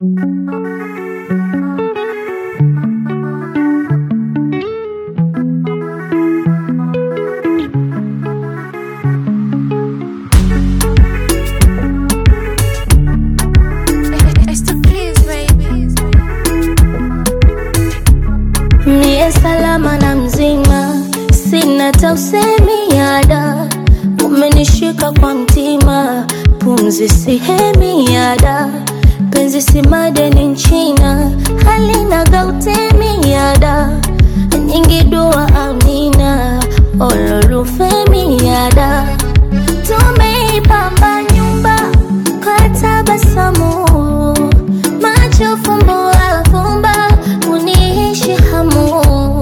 Mie salama na mzima, sina tausemi yada, umenishika kwa mtima, pumzi sihemi yada, penzi si madeni nchina, halina gautemi yada, nyingi dua amina, olorufemi yada, tumeipamba nyumba kwa tabasamu, macho fumbo afumba, uniishi hamu,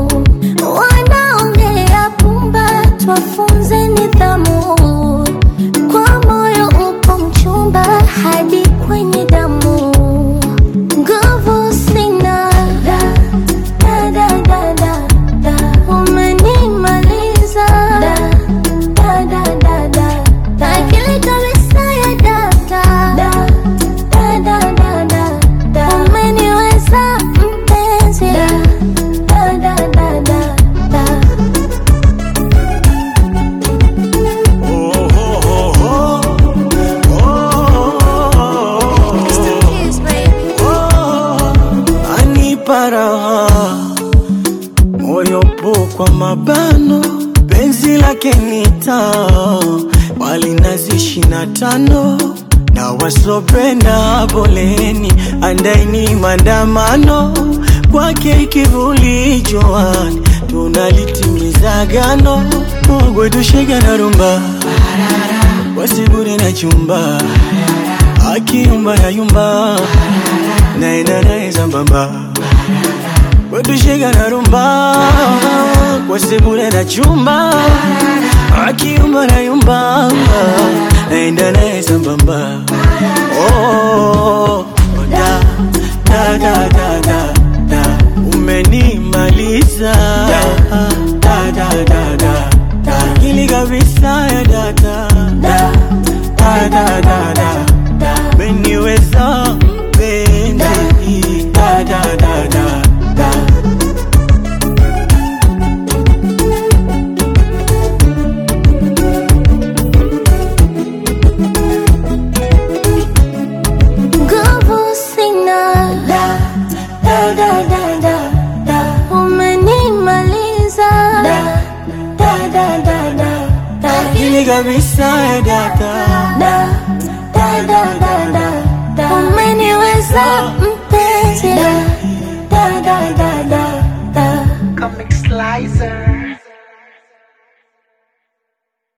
wanaongea pumba, twafunze nidhamu, kwa moyo upo mchumba hadi kwenye damu, nguvu sina da, da, da, da, da, da. umenimaliza da, da, da, da, da, da. akili kabisa ya data da, da, da, da, da, da. umeniweza mpenzi da, da, da, da, da, da. anipa raha moyo po kwa mabano penzi lake nita wali nazi ishina tano na wasopenda poleni andaini mandamano kwake kivuli joani tunalitimiza gano mogwetushega na rumba wasibure na chumba akiumba yayumba naenda naye sambamba wetushega na rumba wasibure na chumba akiumba nayumba naenda naye sambamba oh, da, da, da, da, da, da. umenimaliza da, da, da, da, da, da. akili kabisa ya data da, da, da, da, da, da. umeniweza mpenzi da, da, da, da, da. Nguvu sina da, da, da, da, da, da. Umenimaliza da, da, da, da, da, da. akili kabisa ya data Da, da, da, da, da, da. Umeniweza mpenzi da, da, da, da, da, da. Comic Slicer.